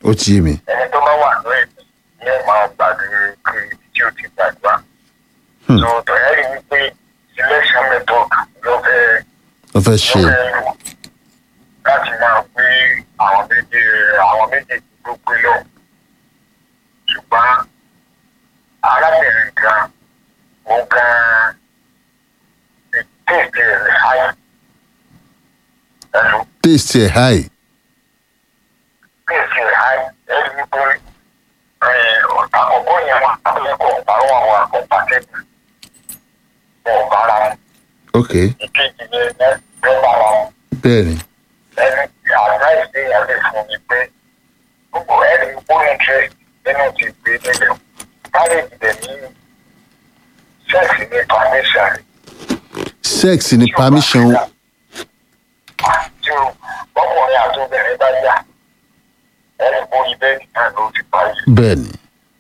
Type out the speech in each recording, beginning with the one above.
ó ti yé mi ẹni tó bá wà ní ẹ̀mí ní ẹ̀ máa gbàdúrà kiri tí ó ti gbàdúrà. Hmm. so tọ̀yẹ́ rí i pé selection method ló fẹ́ ó fẹ́ ló ṣe fẹ́ lò láti máa gbé àwọn méjì àwọn méjèèjì tó gbé lọ. ṣùgbọ́n arábìnrin kan ó gan tètè rẹ̀ háyà. ẹ̀lú taste ẹ̀ high tètè rẹ̀ háyà ẹ̀rí wípé ọ̀tá ọ̀gbọ́n yẹn wà lẹ́kọ̀ọ́ ọ̀tá wọn wà ọ̀tá tètè wọn ò bára wọn. ok ìkejì yẹn lẹ́ẹ̀ bára wọn. bẹ́ẹ̀ ni ẹni advice dey yà lè fún mi pé gbogbo ẹni ó interest nínú ti gbé nílẹ̀ marriage dẹ̀ ní sex ní permission sex ni permission tí o ọkùnrin àti obìnrin bá yà ẹni kó ibẹ̀ nìkan ló ti parí bẹ́ẹ̀ ni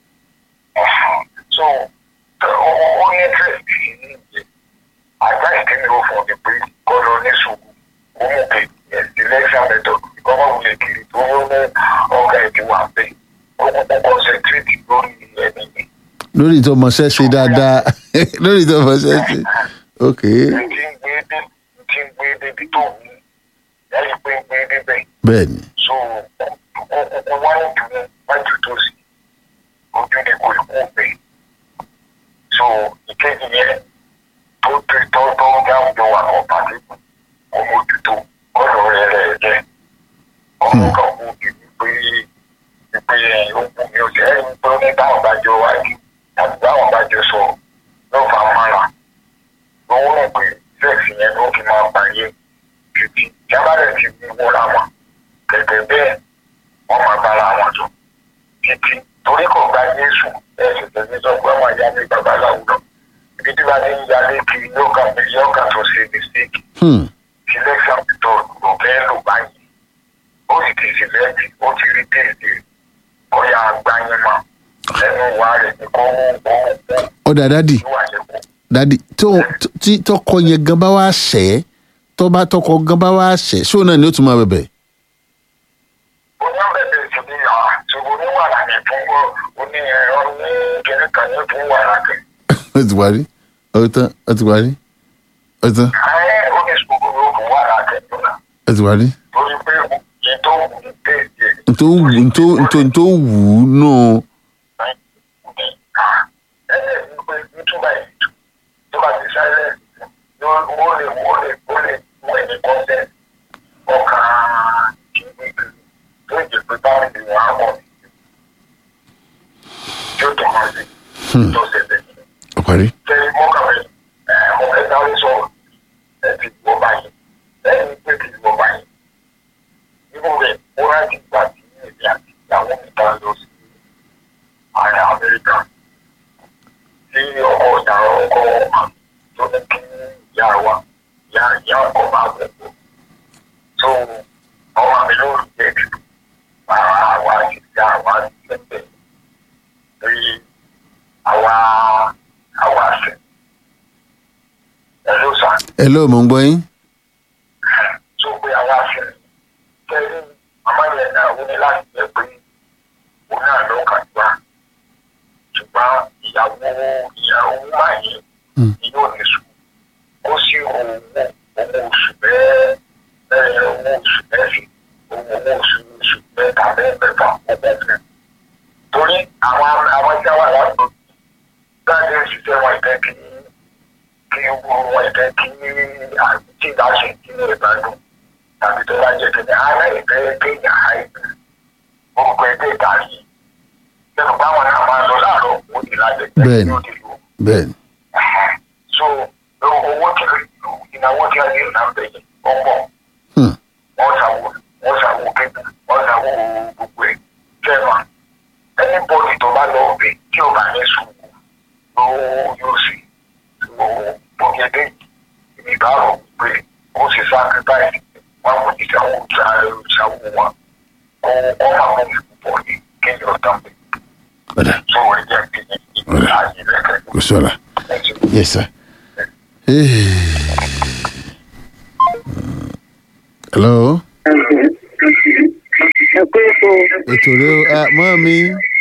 so ó ó ní interest ní ìyẹn advice tí mi ò fún mi pé kọ́ ló ní sùúrù ó mú pé selection method ìkọ́kọ́ wulẹ̀ kiri tó yóò ní ọkà ẹ̀ ti wà bẹ́ẹ̀ ó kúkú concentrate lórí ẹni yẹn. lórí tó mọṣẹ́ ṣe dáadáa lórí tó mọṣẹ́ ṣe ok n ti ń gbé dé n ti ń gbé débi tó wù ú lẹ́yìn pé ń gbé débẹ̀ bẹ́ẹ̀ ni so ó kúkú wá ń dùn wájú tó sí ojú ni kò kú bẹ́ẹ̀ so ìkejì yẹn tó tó tó tó ń dáhùn jọ wà kọ́ pàdé kù kó mójútó ọ̀dọ̀ rẹ̀ rẹ̀ jẹ́ ọmọ kan kú bí wípé wípé ó kú mi ò jẹ́ wípé ó ní báwọn bá jọ wájú tàbí báwọn bá jọ sọ ló fà á mára lówó rẹ̀ pé sex yẹn ló fi máa parí ẹ̀ títí jábàrẹ̀ ti fi wọra wọn gẹ́gẹ́ bẹ́ẹ̀ wọ́n máa bára wọn jọ títí torí kò gba Jésù ẹ̀sìn tẹ̀sí sọ pé wọ́n yá ní babaláwo lọ ibi tí wọ́n ti ń yálé kiri yóò kà yóò kà tó ṣe mistake hmm. selection method ló fẹ́ lò báyìí ó sì ti select ó ti rí tèèdè ọ̀yà agbáyé mọ́ ẹnu wa rẹ̀ ní kó mú kó mú kó ó dà dádì ìwà lẹ́kọ̀ọ́. dádì tó tí tọkọ yẹn gan bá wá ṣẹ́ tó bá tọkọ gan bá wá ṣẹ́ ṣó náà ni ó tún máa bẹ̀bẹ̀ oníbẹ̀bẹ̀ ti bí yàrá ṣùgbọ́n oníwàrà ní fún oní ẹ̀rọ ní kìnìún kan ní fún wàrà kẹ. ó ti parí ó tán ó ti parí ó tán ayé oníṣòwò ló fún wàrà kẹ tó náà ó ti parí torí pé ètò òun tèèdè ntó wù ntó ntó ntó wù ú nù ẹ̀ẹ́dẹ̀ ní pé nítorí ètò tó bá ti sáré ó lè ó lè ó lè mú ẹni kọ́sẹ̀ ọkàn kìíní tó jẹ́ pé báwọn ìwọ̀n á wọ̀ tí ó tọ̀ máa sí tó ṣẹlẹ̀ ó parí tẹ́lẹ̀ mọ́kànlẹ̀ ọ̀rẹ́ sáré sọ̀rọ̀ ẹ ti gbọ́ báyìí ẹni pé ti gbọ́ báyìí nínú rẹ̀ ó rántí gbà tí èmi àti ìyàwó mi bá lọ sí ààrẹ Amẹ́ríkà tí ọkọ̀ ìyàrá ọkọ̀ àmì tó ní kí ìyá wa ìyá ìyá ọkọ̀ máa gbẹ̀gbọ̀ tó ọmọ mi ló rí jẹ́ jù àwa àwa àti ìyá àwa àti ìgbẹ́ rí àwa àwa àṣẹ ẹ ló sàn ẹ ló mọ̀ ń gbọ́ yín tó pé àwa àṣẹ tẹ́lẹ̀ màmá yẹn náà ó ní láti jẹ́ pé òun náà ló kà gbà ṣùgbọ́n ìyàwó ìyàwó máa yẹn Hmm. ni yóò ní sùn ó sì owó owó oṣù bẹ́ẹ̀ bẹ́ẹ̀ owó oṣù mẹ́fì owó owó oṣù oṣù mẹ́ta bẹ́ẹ̀ mẹ́fà owó fẹ́. torí àwọn àwọn ẹja wà ládùúgbò láti ṣiṣẹ́ wọn ìfẹ́ kí kí wọn ìfẹ́ kí àti ìdáṣe kí ní ìbádùn tàbí tó bá jẹ́ kẹ́kẹ́ ara ìfẹ́ kéèyàn àìsàn orúkọ ẹgbẹ́ ìdarí lẹ́nu báwọn náà máa lọ láàárọ̀ ó di lájẹ Bẹ́ẹ̀ni. yóò di lò bẹ́ẹ̀ ni so owó tí ìnáwó tí a lè nà bẹ̀yẹ̀ ọ̀pọ̀ hmm. wọ́n ṣàwò wọ́n ṣàwò kẹ́kẹ́ wọ́n ṣàwò gbogbo ẹ̀ jẹ́mà ẹni bọ́ọ̀lì tó bá lọ bẹ̀ tí ò bá ní sùúrù ló yóò sì bọ́ọ̀gẹ́dẹ́ ìbárò pé kó sì sacrifice wọn kò ní ṣàwò ṣàwò wọn kó kó máa mú mi púpọ̀ ní kéèyàn tán bẹ̀ ọ̀dà tó ẹ jẹ́ kí ìgbà ayé lẹ́kẹ̀ẹ́ kò sọ̀la ẹ̀sìn. yes sir. Hey. hello ẹ pé ètò ètò rẹ o Ah, mọ́ mi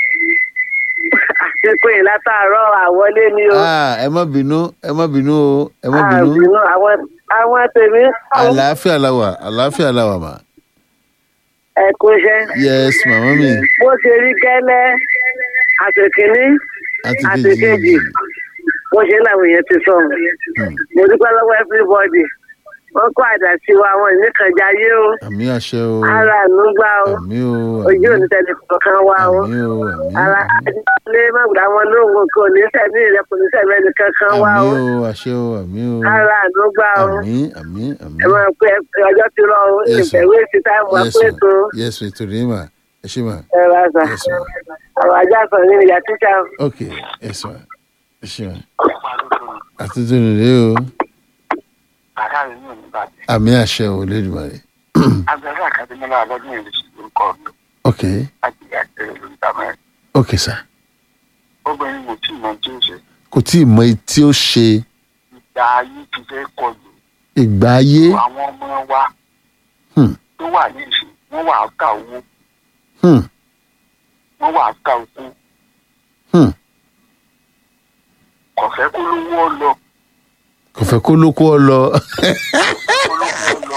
àsìkò yìí látàárọ̀ àwọlé ni o. Ah, ẹ má bínú ẹ má bínú o ẹ má bínú àbínú àwọn àwọn tèmi àlàáfíà la wà àlàáfíà la wà mà ẹ kó iṣẹ́. yes màmá mi bó ṣe rí gẹ́lẹ́ àtẹ̀kíní àti àtẹ̀kejì kejì bó ṣe làwọn èèyàn ti sọ. mo dúpẹ́ lọ́wọ́ everybody wọ́n kó àdàsí wa àwọn ìníkànjáyé o àmì àṣẹ o ara ànúgbà o àmì o ojú òní tẹ̀lé kọ̀ọ̀kan wa o àmì o àmì ara adé mọ̀gbà wọn lóhùn kò ní sẹ́mi rẹ̀ kò ní sẹ́mi ẹnì kankan wa àmì o o àṣẹ o àmì o ara ànúgbà o àmì àmì àmì ẹ máa pé ọjọ́ ti rọ o Yes, sir. ìfẹ̀wé ti táìmù yes àpò ètò ma yes ètò rẹ mà ẹ ṣe mà ẹ bá sà yes ma àwọn ajá sọ ní ìyá tíṣà ok yes ma ẹ ṣe mà àtúntò rẹ o bàbá rẹ̀ ní òní bàjẹ́ àmì àṣẹ o lẹ́dùnmáre agbára àkàdémọ́lá alọ́dún yìí lè ṣe orúkọ mi ok láti ìyá ìṣẹ̀lẹ̀ lórí ìdámẹ́rin ok sir obìnrin mo tí mọ tí ó ṣe kò tí ì mọ etí tí ó ṣe ìgbà ayé ti fẹ́ kọlù ìgbà ayé àwọn ọmọ wa Hmm. tó wà ní ìsìn wọ́n wà á ká owó Hmm, wọ́n wà á ká oko hmm. kò fẹ́ kó lówó ọ lọ kò fẹ́ kó lóko ọ lọ kó lówó ọ lọ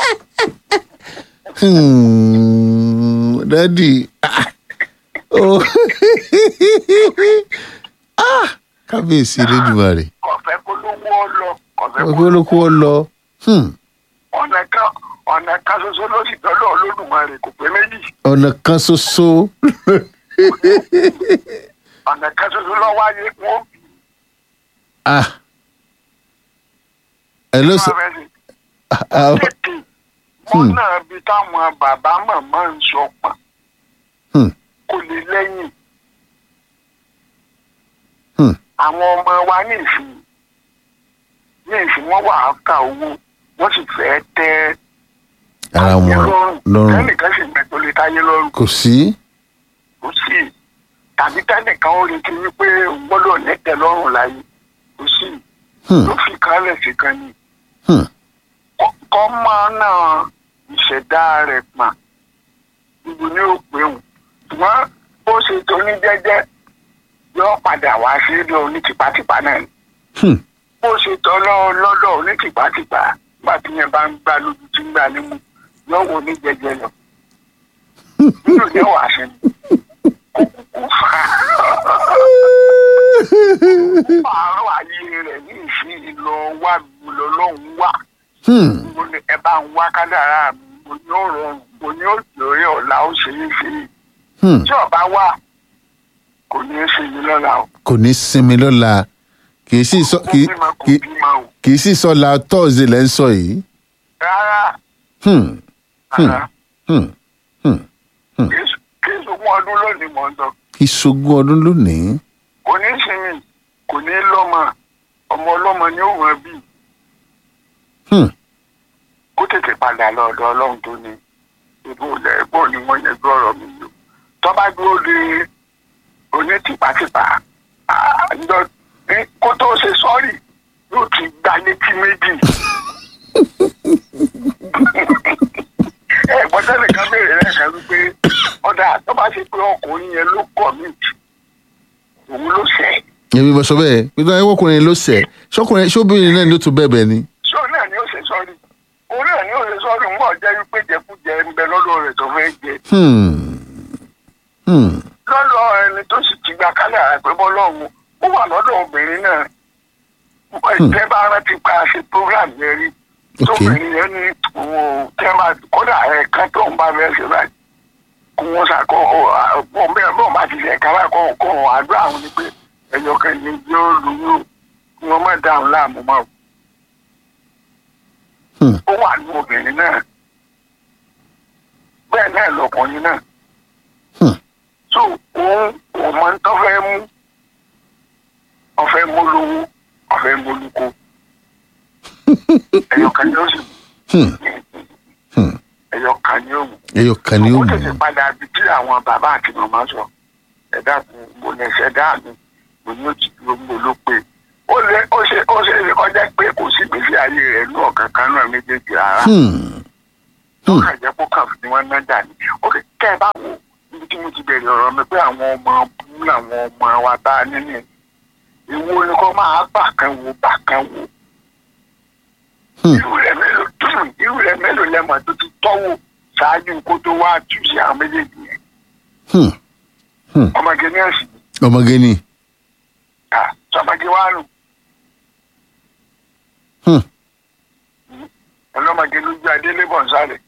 Hmm, dádì ah, oh. Ah, kábíyèsí lẹ́dùnmáre kò fẹ́ kó lówó ọ lọ kò fẹ́ kò kó fẹ́ lóko ọ lọ Hmm, ọ̀nà kan ọ̀nà kan ṣoṣo ló sì dọ́lọ́ Olódùmarè kò pé méjì ọ̀nà kan ṣoṣo ọ̀nà kan ṣoṣo lọ́ wáyé wọ́n bí ah ẹ ló sọ wọ́n fẹ́ sí. ah, ah, tètè wọn náà bí táwọn bàbá màmá ń sọ pọn hmm, kò lè lẹ́yìn hmm. àwọn ọmọ wa ní ìsìn ní ìsìn wọn wà á ka owó wọn sì fẹ́ tẹ́ ara ayé wọn lọ́rùn tẹ́nìkan sì gbẹ tó lè táyé lọ́rùn kò sí kò sí tàbí tẹ́nìkan ó retí wípé o gbọ́dọ̀ nẹ́tẹ̀ lọ́rùn láyé kò sí Hmm, ló fi kálẹ̀ sí kan ní hmm. kọ́ máa náà ìṣẹ̀dá rẹ̀ pọ̀n ibi ní òpin òun ṣùgbọ́n bó ṣe tó ní jẹ́jẹ́ yóò padà wá sí ilé oní tipátipá náà ni Hmm. bó ṣe tọ́ lọ́- lọ́dọ̀ oní tipátipá nígbà tí yẹn bá ń gbá lójú tí ń gbá nímú yóò wò ní jẹjẹ lọ nínú ní wàá ṣe ni kó kúkú fà á pààrọ̀ ayé rẹ̀ ní ìsìn ìlọ wá lọ lọ́hùn wá Hmm. mo ní ẹ bá ń wá kádàrá mi mo ní ó rọrùn mo ní ó lórí ọ̀la ó ṣe é ṣe é Hmm. tí ọba wà kò ní í ṣe yìí lọ́la o kò ní sinmi lọ́la kì í sì sọ kò kì í- bímọ kò kì í- bímọ o kì í sì sọ la tọ́ọ̀sì lẹ́ ń sọ yìí. rárá Hmm. Hmm. rárá Hmm. Hmm. kí n sọgbọ́n ọdún lónìí mọ̀ ń sọ kí sogún ọdún lónìí. kò ní í sinmi kò ní í lọ́mọ ọmọ ọlọ́mọ ni ó wọ́n bí Hmm. kó tètè padà lọ ọ̀dọ̀ ọlọ́run tó ní ìbò ilẹ̀ ìbò ni wọ́n yẹn gbọ́ ọ̀rọ̀ mi yìí tọ́ba dúró de oní tìpátìpá ah, ǹjọ́- ní kó tó ṣe sọ́ọ̀rì yóò ti gba létí méjì. ẹ gbọ́dọ̀ nìkan béèrè lẹ́ẹ̀kan wípé ọ̀dà tó bá ṣe pé ọkùnrin yẹn ló kọ̀ mí òun ló ṣẹ̀ èmi bọ̀ sọ bẹ́ẹ̀ pé táwọn ọkùnrin ló sẹ̀ ṣọkùnrin ṣóbìnrin náà ló tún bẹ̀bẹ̀ ni. sọ náà ni ó ṣe sọ́ọ̀rì òun náà ni ó ṣe sọ́ọ̀rì ń bọ̀ jẹ́ wípé jẹkújẹ ń bẹ lọ́dọ̀ rẹ̀ tó fẹ́ jẹ Hmm. Hmm. lọ́dọ̀ ẹni tó sì ti gba kálẹ̀ àpẹ́ bọ́ lọ́hùn ó wà lọ́dọ̀ obìnrin náà ìtẹ́ bá rántí pa ṣe program yẹn rí Ok. tóbìnrin yẹn ní òun tẹ́ máa kódà ẹ̀ẹ̀kan tó ń bá bẹ́ẹ̀ ṣe báyìí kó wọ́n ṣàkó ọ̀pọ̀ bẹ́ẹ̀ bọ́ọ̀ bá ti ṣe ẹ̀ka báyìí kó kó wọn àdúrà àwọn ni pé ẹ̀yọ̀ kan ní yóò lóyún kí wọ́n má dáhùn láàmú mọ́ Hmm. ó wà ní obìnrin náà bẹ́ẹ̀ náà lọkùnrin náà Hmm. so òun òun máa ń tọ́ fẹ́ mú ọ̀fẹ́ mú lówó ọ̀fẹ́ mú lóko ẹ̀yọ̀ kan ní oṣù Hmm. Hmm. ẹ̀yọ̀ kan ní òmù ẹyọ kan ni ó ó mú. tètè padà bí tí àwọn bàbá àti màmá sọ ẹ̀dá mo ní ẹsẹ̀ dá mi mo ní òtí dúró mo ló pé ó lé ó ṣe ó ṣe é kọjá pé kò sí gbèsè ayé rẹ̀ ní ọ̀kan kan náà méjèèjì rárá Hmm. ó kàn jẹ́ kó kàn fi wọn náà dà ní ó kẹ́ ẹ bá wo ibi bẹ̀rẹ̀ ọ̀rọ̀ mi pé àwọn ọmọ bú làwọn ọmọ wa tá a ní ní ìwo ni kò máa bà kan wo bà kan wo Hmm. irú rẹ̀ mélòó irú rẹ̀ mélòó lẹ́mọ̀ tó ti tọ́wọ́ ṣáájú kó tó wá tú sí àwọn méjèèjì yẹn Hmm. ọmọge ní ẹ̀sìn ọmọge ni ká sọmọge wá nù Hmm. ọlọ́mọge ló gbé adélé bọ̀ nsàlẹ̀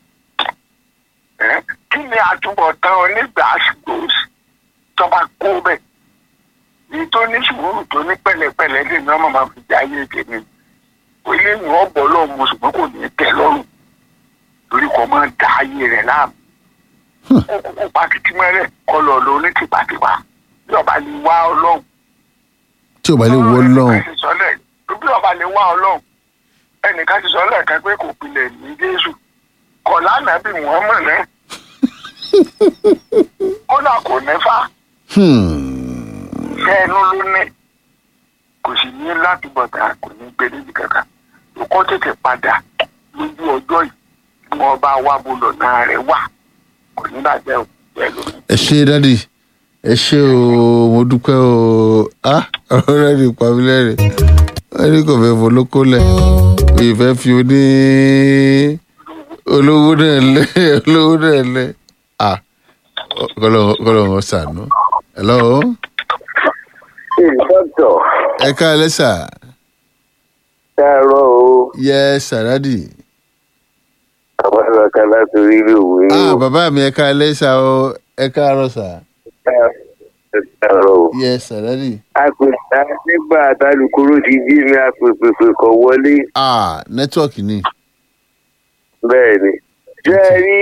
ẹ́ kí ni àtúbọ̀tán onígbà àsìkò tọ́ba kó bẹ́ẹ̀ èyí tó ní sùúrù tó ní pẹ̀lẹ́pẹ̀lẹ́ lè ní ọmọ máa fi jẹ́ ayé tèmi ilé ìwọ̀n ọ̀bọ̀ lọ́wọ́ mo ṣùgbọ́n kò ní tẹ́ lọ́rùn torí kò máa da ayé rẹ̀ láàmú Hmm. ó kó pàkìtì mẹ́rẹ̀ kọ́ lọ lọ ní tìpátìpá bí ọba lè wá ọlọ́run tí ò bá lè wọ́ lọ́hùn ẹnìkan ti sọ lẹ́ẹ̀ bí ọba lè wá ọlọ́run ẹnìkan ti sọ lẹ́ẹ̀kan pé kò pilẹ̀ ní jésù kọ̀ lánàá bí wọ́n mọ̀ náà kódà kò nẹ́fà ṣẹ́ ẹnu ló ní kò sì ní láti bọ̀tà kò ní gbé níbi kankan kó tètè padà lójú ọjọ́ yìí bí wọ́n bá wá bolo náà rẹ̀ wà kò ní bàjẹ́ o bẹ́ẹ̀ ló ní. ẹ ṣe dádì ẹ ṣe o mo dúpẹ́ o ah ọ̀rọ̀ rẹ̀ ní pàmílẹ́rìn wọ́n ní kò fẹ́ folókó lẹ̀ kò ì fẹ́ fi oní olówó náà lẹ̀ olówó náà lẹ̀ ah kọ́lọ̀ wọn sànú. hello dọ́tọ̀ ẹ káalẹ́ sà káàárọ̀ o yẹ sàràdì. àwọn ẹ̀ka láti orílẹ̀ òwe ah o bàbá mi ẹ káalẹ́ sà o ẹ káàárọ̀ sà káàárọ̀ o. yẹ sàràdì. àpèta nígbà àtàlùkúrò ti jí mi àpèpèpè kọ̀ wọlé ah nẹ́tíwọ̀kì ni. bẹ́ẹ̀ ni. ṣé ẹ rí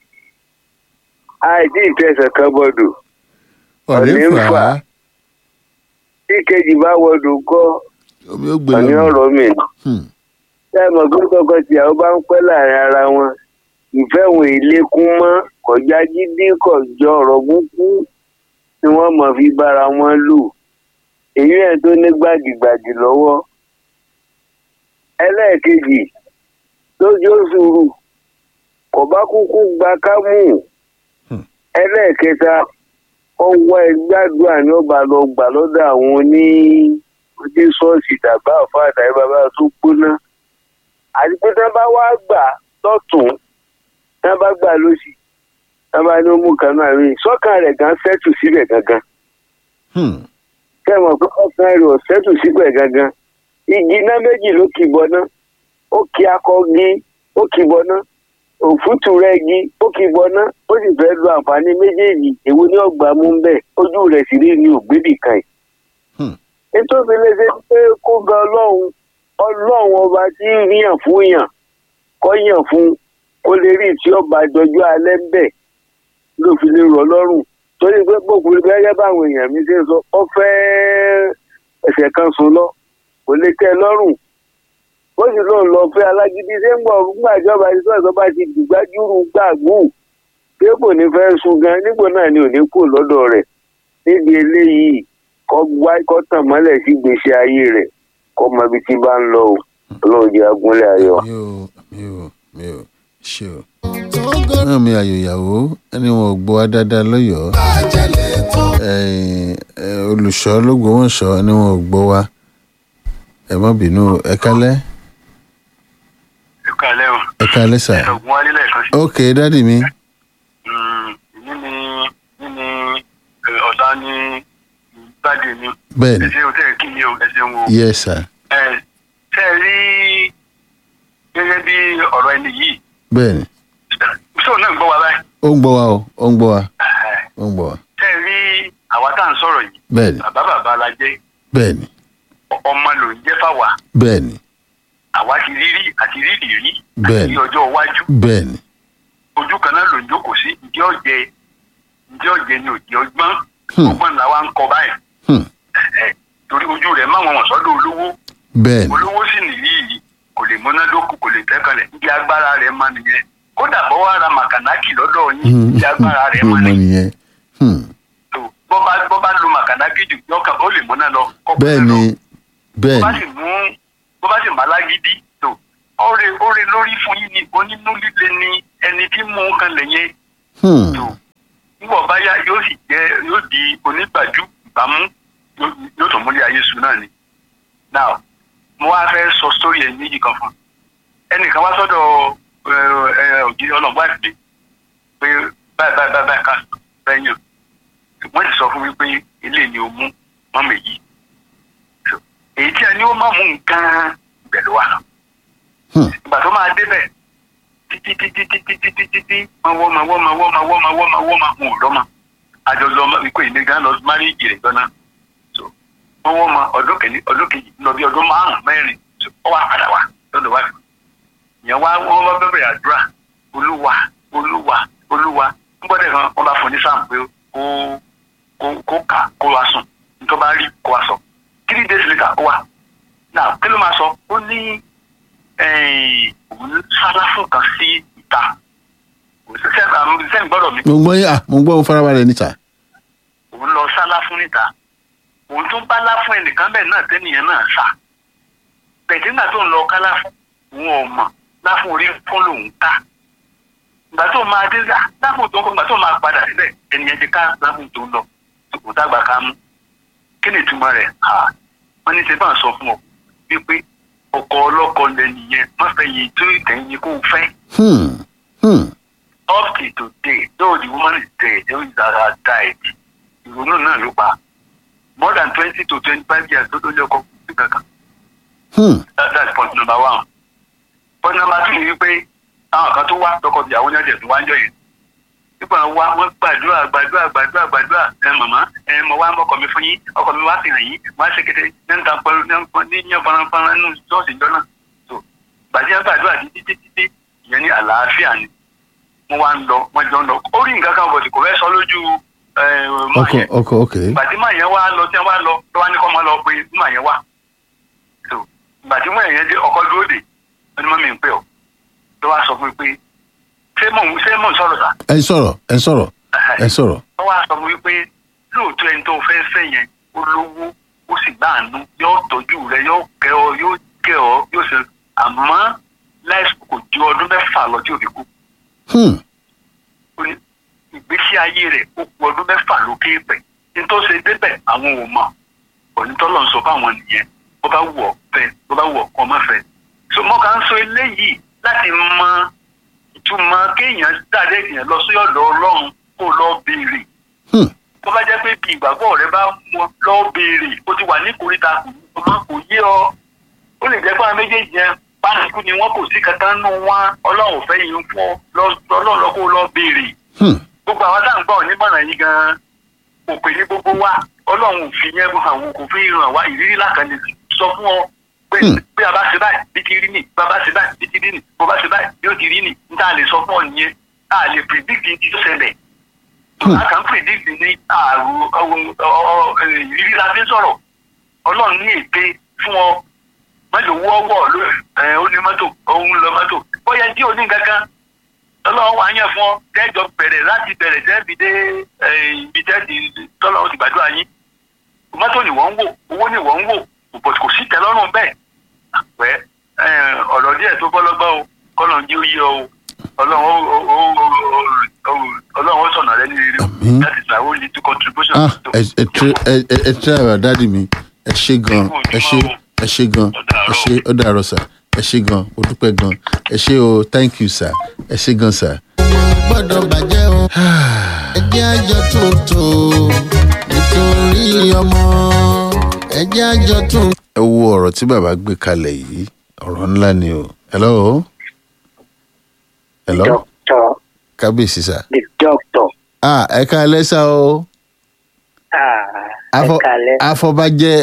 àìsí ìfẹsẹ̀ kan bọ́dọ̀ ọ̀rẹ́ Ọ̀rẹ́ ń fà á fà. tí kejì bá wọdọ̀ kọ́ omi ó gbé ọ̀ní lọ. ọ̀rọ̀ mi. ṣé ẹ mọ̀ pé kọ́kọ́ tìyàwó bá ń pẹ́ láàrin ara wọn ìfẹ́ wọn ìlékún mọ́ kọjá jídí kọjọ ọ̀rọ̀ búkú ni wọ́n mọ̀ fi bára wọn lò èyí ẹ̀ tó ní gbàdìgbàdì lọ́wọ́ ẹlẹ́ẹ̀kejì lójó sùúrù kò bá kúkú gba kámú Hmm. ẹlẹ́ẹ̀kẹta ọwọ́ ẹgbàdúrà ni ó bá lọ gbà lọ́dọ̀ àwọn oní oní ṣọ́ọ̀ṣì tàbá àfáàdà ẹ bàbá tó gbóná àti pé tí wọ́n bá wá gbà lọ́tún tí wọ́n bá gbà lósì tí wọ́n bá ní ó mú kanú àmì sọ́kàn rẹ̀ gan sẹ́tù síbẹ̀ gangan Hmm. kẹ́ mọ̀ pé ọkàn rẹ̀ ò sẹ́tù síbẹ̀ gangan igi iná méjì ló kì bọ́ná ó kì akọgi ó kì bọ́ná òfútù rẹ̀ gi ó kì bọ́ná ó sì fẹ́ lo àǹfààní méjèèjì èwo ni ọgbà mú bẹ́ẹ̀ ojú rẹ̀ sì rí ní ògbébì kan yìí. Hmm. nítorí lè ṣe pé kó ga ọlọ́run ọlọ́run ọba tí ń yàn fún yàn kọ́ yàn fún kó lè rí tí ọba dọjú alẹ́ ń bẹ̀ ló fi lè rọ̀ lọ́rùn torí pé gbogbo gẹ́gẹ́ báwọn èèyàn mi ṣe ń sọ ọ fẹ́ ẹsẹ̀ kan sùn lọ kò lè tẹ́ ẹ lọ́rùn ó sì lóun lọ fẹ́ alágídí ṣé ń gbọ́ nígbà ìjọba ìṣọ́ ìjọba ti dùgbájúrú gbàgbó pé kò ní fẹ́ sùn gan nígbò náà ni ò ní kú lọ́dọ̀ rẹ̀ níbi eléyìí kọ́ wá kọ́ tàn mọ́lẹ̀ sí gbèsè ayé rẹ̀ kọ́ mọ ibi tí bá ń lọ o ọlọ́run jẹ́ agúnlẹ̀ ayọ̀. mi ò mi ò mi ò ṣe o. náà mi àyò ìyàwó ẹni wọn ò gbọ́ wá dáadáa lọ́yọ̀ọ́ ẹ̀yìn, ẹ̀, olùṣọ́ lọ́gbọ̀wọ́nsọ ẹni wọn ò gbọ́ wá ẹ má bínú o. ẹ kálẹ́ ìkàlẹ́ o ẹ kálẹ́ sà. ẹ̀gbọ́n wálé lẹ́ẹ̀kan sí. ok dádì mi ní ni ní ni ọ̀la ní gbàdé mi bẹ́ẹ̀ ni ẹ̀sẹ̀ o tẹ̀ kí ni o ẹ̀sẹ̀ wo. yẹ sà ẹ̀ tẹ́ ẹ rí gẹ́gẹ́ bí ọ̀rọ̀ ẹni yìí bẹ́ẹ̀ ni ṣé òun náà ń gbọ́ wa báyìí. ó ń gbọ́ wa o ó ń gbọ́ wa ó ń gbọ́ wa tẹ́ ẹ rí àwa tá à ń sọ̀rọ̀ yìí bẹ́ẹ̀ ni bàbá bàbá la jẹ́ bẹ́ẹ̀ ni ọmọ ló ń jẹ́ fáwa bẹ́ẹ̀ ni àwa ti rírí àti rírí rí Bẹ́ẹ̀ni. àti ọjọ́ iwájú bẹ́ẹ̀ ni ojú kan náà ló ń jókòó sí ǹjẹ́ ọ̀jẹ̀ ǹjẹ́ ọ̀jẹ̀ ni òjì ọgbọ́n Hmm. ọgbọ́n làwa ń kọ báyìí Hmm. Ẹ̀, torí ojú rẹ̀ máwọn wọ̀n sọ́dọ̀ olówó bẹ́ẹ̀ ni olówó sì nìyí yìí kò lè múnádóko kò lè tẹ́kànlẹ̀ níbi agbára rẹ̀ máa nìyẹn kódà bọ́ wá ra màkànákì lọ́dọ̀ yín Hmm. níbi agbára rẹ̀ máa mo nìyẹn nìyẹn Hmm. tó bọ́ bá bọ́ bá lo màkànákì jù yọkàn ó lè múná lọ kọ́ bẹ́ẹ̀ múná ni lọ. bẹ́ẹ̀ bó bá ni sì mú bó bá sì má lágídí tó ọ̀rẹ́ ọ̀rẹ́ lórí fún yín ni onínú líle ni ẹni tí mú un kan lè yẹn Hmm. tó nígbà bá yá yóò onígbàjú ìbámu yóò yóò tún múlẹ̀ ayé sùn náà ni. now mo wá fẹ́ sọ sórí ẹ̀ méjì kan fún un. ẹnìkan wá sọ́dọ̀ òjì ọlọ́gbọ́n àti pé báyìí báyìí báyìí báyìí ká bẹ́ẹ̀ yàn wọ́n ti sọ fún mi pé ilé ni o mú mọ́mọ́ èyí èyí tí a ní ó máa mú nǹkan ìbẹ̀lú wa lọ. Hmm. ìgbà tó máa débẹ̀ títí títí títí títí títí wọ́n wọ́ ma wọ́ ma wọ́ ma wọ́ ma wọ́ ma wọ́ ma wọn ò lọ́mọ àjọyọ̀ ọmọ ikú ìní gan lọ márí ìjìrè gbọ́ná so wọ́n wọ́ ma ọdún kìíní ọdún kejì lọ bí ọdún márùn-ún mẹ́rin so ó wà padà wá lọ́dọ̀ wá ìyẹn wá wọ́n bá bẹ̀rẹ̀ àdúrà olúwa olúwa olúwa nígbàdàn kan wọ́n bá fún ní sáà pé kó kó kó kà kó wá sùn nítorí bá rí kó wá sọ three days later ó wà náà kí ló máa sọ ó ní eh, òun sára fún kan sí ìta sẹ́yìn gbọ́dọ̀ mi mo gbọ́ yín à mo gbọ́ mo farabalẹ̀ níta. òun lọ sálá fún níta òun tún bá lá fún ẹnìkan bẹ́ẹ̀ náà tẹ́nìyàn náà sá bẹ̀tí nígbà tó ń lọ ká láfún òun ò mọ̀ láfún orí fún lòun ká ìgbà tó máa dé lá láfún tó ń kọ́ ìgbà tó máa padà síbẹ̀ ẹnìyẹn ti ká láfún tó ń lọ kò dàgbà ká mú kí ni ìtumọ̀ rẹ̀ ha wọ́n ní sẹ́fà sọ fún ọ wípé ọkọ ọlọ́kọ lẹ́nìyẹn má fẹ́ yìí tó ìtẹ̀yìn kó o fẹ́ Hmm. Hmm. up till today though the woman is dead though his dad died ìrònú náà ló pa more than twenty to twenty-five years tó tó lé ọkọ sí kankan Hmm. that that's point number one point number two ni wípé àwọn kan tó wá tọkọ ìyàwó ní ọjà tó wá ń jọ yẹn nígbà wá wọn gbàdúrà gbàdúrà gbàdúrà gbàdúrà ẹ màmá ẹ mọ wá mọkọ mi fún yín ọkọ mi wá sí hàn yín wá ṣe kété ní nǹkan pẹ̀lú ní nǹkan ní yàn fọnrán nínú ṣọ́ọ̀ṣì ìjọ náà so gbàdúrà gbàdúrà títí títí títí ìyẹn ní àlàáfíà ni wọn wá ń lọ wọn jọ ń lọ ó rí nǹkan kan bọ̀dì kò fẹ́ sọ lójú ẹ máa ọkọ yẹn ọkọ ok. gbàtí máa yẹn wá lọ tí wọn wá lọ lọ wá ní kọ́ máa lọ pé máa yẹn wá so gbàtí máa yẹn dé ọkọ dúró dè wọn ni mọ́mí ń pè ọ́ lọ wá sọ fún mi pé ṣé mò ń ṣé mò ń sọ̀rọ̀ sà ẹ ń sọ̀rọ̀ ẹ ń sọ̀rọ̀ ẹ ń sọ̀rọ̀. wọ́n wá sọ fún mi pé lóòótọ́ ẹni tó fẹ́ fẹ́ yẹn ó lówó ó sì gbàánú yóò tọ́jú rẹ yóò kẹ́ ọ yóò kẹ́ ọ yóò ṣe àmọ́ láìsí kò ju ọdún mẹ́fà lọ tí ò fi kú Hmm. ó ní ìgbésí ayé rẹ̀ ó ku ọdún mẹ́fà lókè pẹ̀ nítorí ṣe débẹ̀ àwọn ò mọ̀ onítọ́lọ́ ń sọ fáwọn nìyẹn bó bá wù ọ́ fẹ́ bó bá wù ọ́ kọ́ má fẹ́ so mo kàn ń sọ eléyìí láti mọ ìtumọ̀ kéèyàn dáadé èèyàn lọ sí ọ̀dọ̀ ọlọ́run kó lọ béèrè Hmm. tó bá jẹ́ pé bí ìgbàgbọ́ rẹ bá mọ lọ béèrè ó ti wà ní ìkórìtà kò mọ kò yé ọ ó lè jẹ́ pé àwọn méjèèjì yẹn pàṣípù ni wọn kò sí kankan nù wọn ọlọ́run ò fẹ́ yín fún ọ lọ- ọlọ́run lọ kó lọ béèrè Hmm. gbogbo àwọn tá à ń gbọ́ onímọ̀ràn yìí gan-an kò pè ní gbogbo wa ọlọ́run ò fi yẹn hàn wọ́n kò fi hàn wá ìrírí lákàndé sọ fún ọ pé Hmm. bí a bá ṣe báyìí bí ti rí nì bí a bá ṣe báyìí bí ti rí nì bó bá ṣe báyìí bí ó ti rí nì n tá a lè sọ fún ọ nìyẹn a lè predict ti tó ṣẹlẹ̀ a kàn ń predict ní àrùn ọwọ́- ọ- ọ- ìrírí la fi ń sọ̀rọ̀ ọlọ́run ní ète fún ọ mọ́tò wọ́wọ́ ló ẹ̀ ó ní mọ́tò òun lọ mọ́tò bóyá tí ò ní nǹkan kan ọlọ́run wà yẹn fún ọ tẹ́jọ bẹ̀rẹ̀ láti bẹ̀rẹ̀ tẹ́bi dé ẹ̀, ibi tẹ́bi tọ́lọ́run ti gbàdúrà yín mọ́tò ni wọ́n ń wò owó ni wọ́n ń wò kò kò sí tẹ́lọ́rùn bẹ́ẹ̀ àpẹ́ ọ̀rọ̀ díẹ̀ tó bọ́lọ́gbọ́ o kọ́lọ́n jí ó yé ọ o ọlọ́run ó- ó- ó- ó- ó- ọlọ́run ó sọ̀nà rẹ ní rere o. Àmín. that is my only two contribution. ah to- ẹ ẹ tẹ ẹ ẹ ẹ tẹ àrà dáàdì mi ẹ ṣe gan ẹ ṣe ẹ ṣe gan ẹ ṣe ó dàárọ̀ sà ẹ ṣe gan mo dúpẹ́ gan ẹ ṣe o thank you sir ẹ ṣe gan sir. gbọ́dọ̀ bàjẹ́ o ẹjẹ́ àjọ tuntun nítorí ọmọ ẹjẹ́ àjọ tuntun. ẹ wo ọ̀rọ̀ tí bàbá gbé kalẹ̀ yìí ọ̀rọ̀ ńlá ni o hello hello Doctor, kábíyèsí sà the doctor. ah ẹ ká lẹ́sà o Ah, Afọ- ẹ̀kalẹ̀. afọbajẹ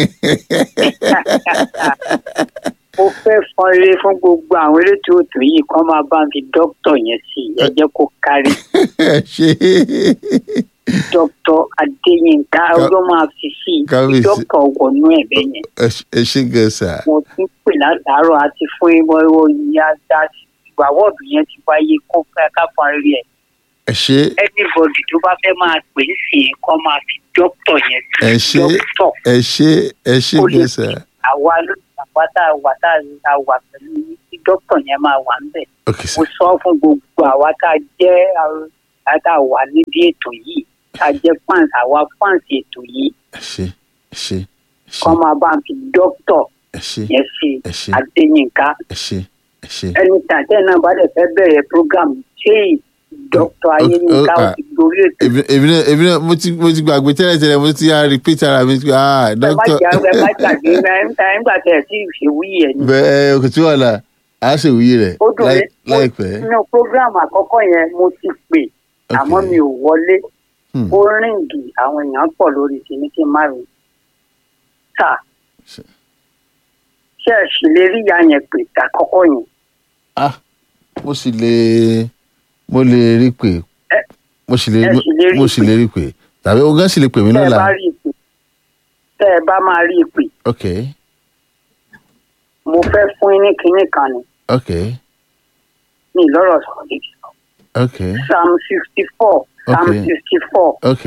Mo fẹ́ fọn eré fún gbogbo àwọn elétò òtò yìí kán máa bá mi dókítà yẹn sí i. Ẹ jẹ́ kó kárí. ẹ ṣe Dókítà Adéyínká ọjọ́ máa fi sí i. Kábíyèsí. Dókítà wọnú ẹ̀bẹ̀ yẹn. ẹ ṣe- ẹ ṣe gan sà Mo ti ń pè látàárọ̀ àti fún ìwọ ìwọ ìyá dá ìgbà wọ́ọ̀dù yẹn ti wáyé kó fẹ́ ká fọn eré ẹ̀. ẹ ṣe Anybody tó bá fẹ́ máa pè é sí i kán máa fi dókítà yẹn sí ẹ i. ṣe Dókítà. ẹ ṣe ẹ ṣe Ó lè gan sà àwa ló àwa tá a wà tá a wà pẹ̀lú yín tí dókítà yẹn máa wà ń bẹ̀. ok mo sà sọ fún gbogbo àwa tá a jẹ́ àwa tá a wà nídìí ètò yìí tá a jẹ́ fans àwa fans ètò yìí ẹ ṣe ẹ ṣe ẹ ṣe kọ́ máa bá ń fi dókítà ẹ ṣe yẹn sí ẹ ṣe adéyínká ẹ ṣe ẹ ṣe. ẹni tàtẹ́ náà bá dẹ̀ fẹ́ bẹ̀rẹ̀ program ṣé dókítà ayéyínká ó ah. ti gorí ètò èmi èmi náà èmi náà mo ti mo ti gbàgbé tẹ́lẹ̀ tẹ́lẹ̀ mo ti á repeat ara mi ah ẹ má doctor jà ẹ má gbàgbé ẹ nígbà tẹ̀ ẹ̀ tí ìṣèwúyì ẹ̀ ni. bẹ́ẹ̀ kò tí wà là á ṣèwúyè rẹ̀ ó dùn láì- mí láìpẹ́. nínú program àkọ́kọ́ yẹn mo ti pè àmọ́ Okay. mi ò wọlé Hmm. ó ríǹgì àwọn èèyàn pọ̀ lórí kìíní kí n má rí ta Ṣe- ṣe é sì lè rí ìyá yẹn pè àkọ́kọ́ yẹn ah mo sì lè mo lè rí pé Ẹ- mo sì lè ẹ sì lè rí mo sì pé. lè rí pé tàbí o gán sì lè pè mí tẹ́ ẹ lọ́la bá rí i pè tẹ́ ẹ bá máa rí i pè ok mo fẹ́ fún yín ní kinní kan ni ok ní ìlọ́rọ̀ sọ̀rọ̀ lè sọ ok psalm sixty four psalm Okay. sixty four ok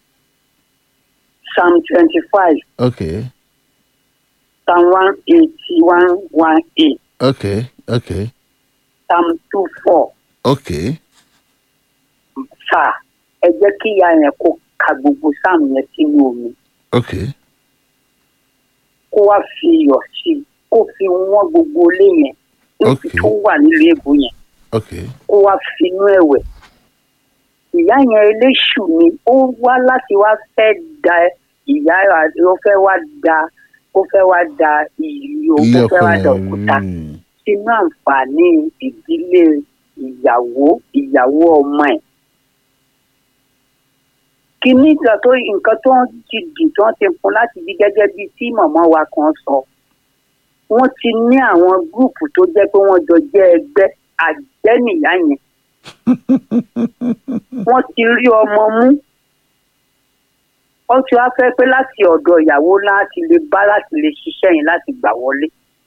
psalm twenty five ok psalm one eighty one one eight ok ok psalm two four. ok sà ẹ jẹ́ kí ìyá yẹn kó ka gbogbo sáàmù yẹn sínú omi ok kó wá fi iyọ̀ sí i kó fi wọ́n gbogbo ilé yẹn níbi Okay. tó wà nílùú èbó yẹn ok kó wá finú ẹ̀wẹ̀ ìyá yẹn eléṣù ni ó wá láti wá fẹ́ da ìyá ó fẹ́ wá da ó fẹ́ wá da ìlú ó ilé fẹ́ ọkọ wá da yẹn òkúta mm, sínú àǹfààní ìdílé ìyàwó ìyàwó ọmọ ẹ̀. kínní ìgbà tó nǹkan tó ń ti dì tó ń ti fún láti bí gẹ́gẹ́ bíi tí mọ̀mọ́ wa kan sọ wọ́n ti ní àwọn gúùpù tó jẹ́ pé wọ́n jọ jẹ́ ẹgbẹ́ àjẹ́nìyá yẹn wọ́n ti rí ọmọ mú wọ́n ti wá fẹ́ pé láti ọ̀dọ̀ ìyàwó láti lè bá láti lè ṣiṣẹ́ yẹn láti gbà wọlé.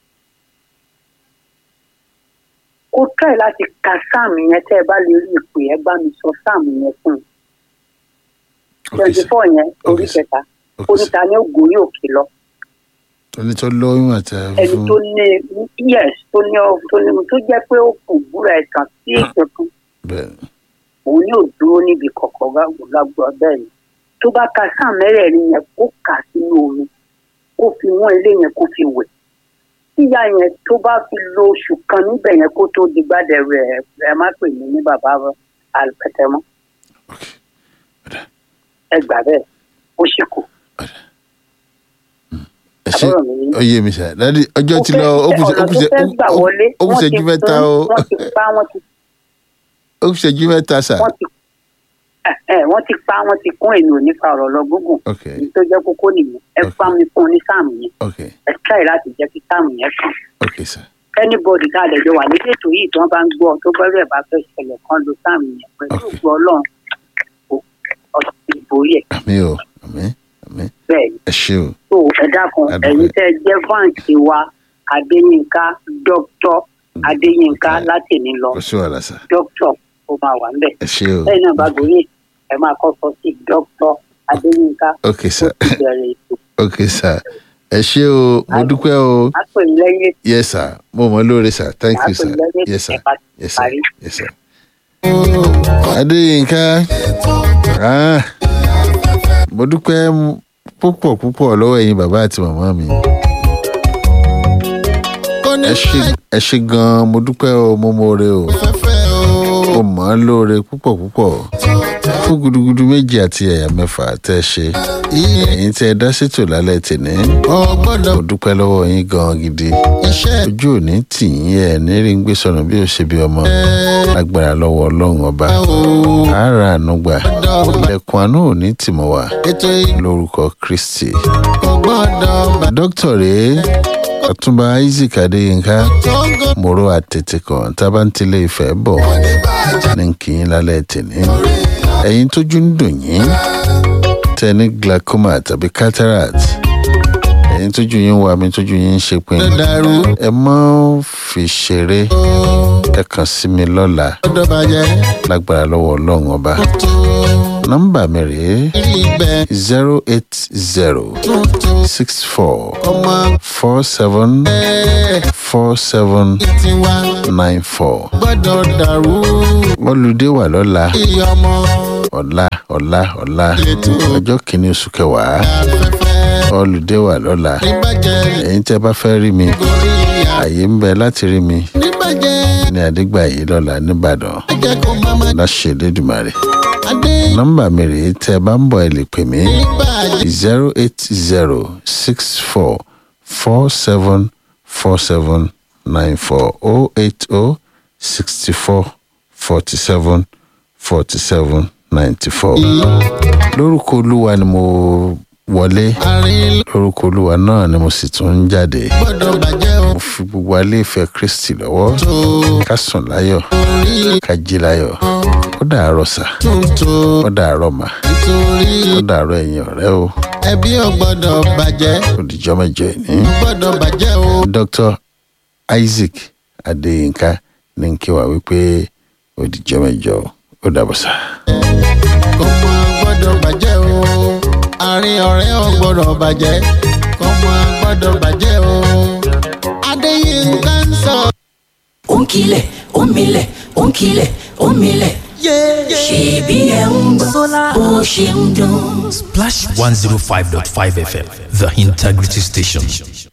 ó try láti ka sáàmù yẹn tẹ́ ẹ bá lè rí ìpè ẹ bá mi sọ sáàmù yẹn fún un. ok twenty sir. four yẹn orí Okay, sir. kẹta ok oníta ní ògùn yóò kí lọ ẹni tó lóyún àti ẹni fún tó ní yes tó ní ọ tó ní tó jẹ́ pé ó kò búra ẹ̀tàn sí ìṣẹ̀kùn bẹ́ẹ̀ òun yóò dúró níbi kọ̀kọ̀ lágbọ̀ bẹ́ẹ̀ ni tó bá ka sáà mẹ́rẹ̀ẹ̀rin yẹn kó kà sínú omi kó fi wọ́n ilé yẹn kó fi wẹ̀ tíya yẹn tó bá fi lo oṣù kan níbẹ̀ yẹn kó tó di gbádẹ rẹ̀ ẹ má pè mí ní bàbá alùpẹ̀tẹ mọ́ ok ẹ gbà bẹ́ẹ̀ ó sì kù ẹ ṣe àbúrò mi ní. ó yé mi sá dádì ọjọ́ ti lọ ó kù ṣe- ó kù ṣe- ọ̀nà tó fẹ́ gbà wọlé ó kù wọ́n ti ṣẹ́jú mẹ́ta fún- o wọ́n ti pa wọ́n ti ó kù ṣẹ́jú mẹ́ta sá wọ́n ti ẹ ẹ wọ́n ti pa wọ́n ti kún èmi ò ní fa ọ̀rọ̀ lọ gúngùn ok èyí tó jẹ́ kókó nìyẹn ẹ Okay. pa mi fún un ní sáàmù yẹn ok ẹ try láti jẹ́ kí sáàmù yẹn kàn ok sá anybody tá a lè jọ wà ní ètò yìí tí wọ́n bá ń gbọ́ tó bẹ́rẹ̀ bá fẹ́ ṣẹlẹ̀ kan lo sáàmù yẹn pẹ̀lú Okay. ògbó ọlọ́run kò- ọ̀sẹ̀ ìborí ẹ̀ àmì o àmì àmì bẹ́ẹ̀ ni ẹ ṣe o tó ẹ dákun Adúpẹ́. ẹ̀yin tẹ́ ẹ jẹ́ fáǹsì wa adéyínká dókítọ̀ adéyínká láti ní lọ kò sí wàhálà sá dókítọ̀ ó máa wà ńbẹ̀ ẹ ṣe o lẹ́yìn náà bá gòrí ẹ máa kọ́ sọ sí dókítọ̀ adéyínká ok sá ó ti bẹ̀rẹ̀ ètò ok sá ẹ ṣe o mo dúpẹ́ o á pè mí lẹ́yìn ètò yes sir mo mọ̀ lóore sir thank á you pè sir mí lẹ́yìn ètò yes sir ẹ bá ti yes sir parí. yes sir. adéyínká ah, mo dúpẹ́ púpọ̀ púpọ̀ lọ́wọ́ ẹ̀yin bàbá àti màmá mi ẹ ṣe ẹ ṣe gan-an mo dúpẹ́ o mo mọ̀ọ́re o mo mọ̀ ọ́ lóore púpọ̀ púpọ̀ fún gudugudu méjì àti ẹ̀yà mẹ́fà tẹ́ ẹ ṣe ẹ̀yin tẹ́ ẹ dá ṣètò lálẹ́ tèmi mo dúpẹ́ lọ́wọ́ yín gan-an gidi ojú òní tì yín ẹ̀ ní rí ń gbé sọnù bí ó ṣe bí ọmọ lágbára lọ́wọ́ ọlọ́run ọba ara ànúgbà ilẹ̀kùn àánú òní tì mọ́ wa lórúkọ kristi dókítà rèé ọ̀túnba isaac adéyínká mòró àtètè kan tábà ń tilé ìfẹ́ bọ̀ ní kì í lálẹ́ tèmi ẹ̀yin tójú ń dùn yín tẹ ní glaucoma tàbí cataract ẹ̀yin tójú yín wà mí tójú yín ń ṣe pin ẹ má fi ṣeré ẹ kàn sí mi lọ́la lágbára lọ́wọ́ ọlọ́run ọba nọ́mbà mi rèé rí ibẹ̀ zero eight zero tuntun six four ọmọ four seven ẹ̀ four seven tiwa nine four. gbọ́dọ̀ dàrú olùdé wà lọ́la iye ọmọ ọ̀la ọ̀la ọ̀la ètò ọjọ́ kìíní oṣù kẹwàá afẹ́fẹ́ olùdé wà lọ́la níbàjẹ́ ẹ̀yin tẹ́ bá fẹ́ rí mi gorí ìyá àyè ń bẹ láti rí mi níbàjẹ́ ní àdégbà yìí lọ́la nìbàdàn ẹ̀jẹ̀ kò máma láṣẹ Elédùmarè adé nọ́mbà mi rèé tẹ́ ẹ bá ń bọ̀ ẹ lè pè mí níbàjẹ́ zero eight zero six four four seven four seven nine four oh eight oh sixty four forty seven forty seven ninety four lórúkọ olúwa ni mo wọlé àárín lórúkọ olúwa náà ni mo sì tún ń jáde gbọ́dọ̀ bàjẹ́ o mo fi gbogbo alẹ́ ìfẹ́ kristi lọ́wọ́ tó ká sùn láyọ̀ orí ká jí láyọ̀ ó dàárọ̀ sà tuntun ó dàárọ̀ mà nítorí ó dàárọ̀ ẹ̀yin ọ̀rẹ́ o ẹbí ò gbọ́dọ̀ bàjẹ́ ó dìjọ́ mẹ́jọ ìní. gbọ́dọ̀ bàjẹ́ o dr isaac adéyínká ní kí wá wípé ó dìjọ́ mẹ́jọ ó dàbọ̀ sà. kọ́mọ gbọ́dọ̀ bàjẹ́ o àárín ọ̀rẹ́ ò gbọ́dọ̀ bàjẹ́ kọ́mọ gbọ́dọ̀ bàjẹ́ o adéyínká ń sọ. ó ń kilẹ̀ ó ń milẹ̀ ó ń kilẹ̀ ó ń milẹ̀. ṣèbí ẹ̀ ń gbọ́ bó ṣe ń dún. Splash 105.5 FM, the integrity station.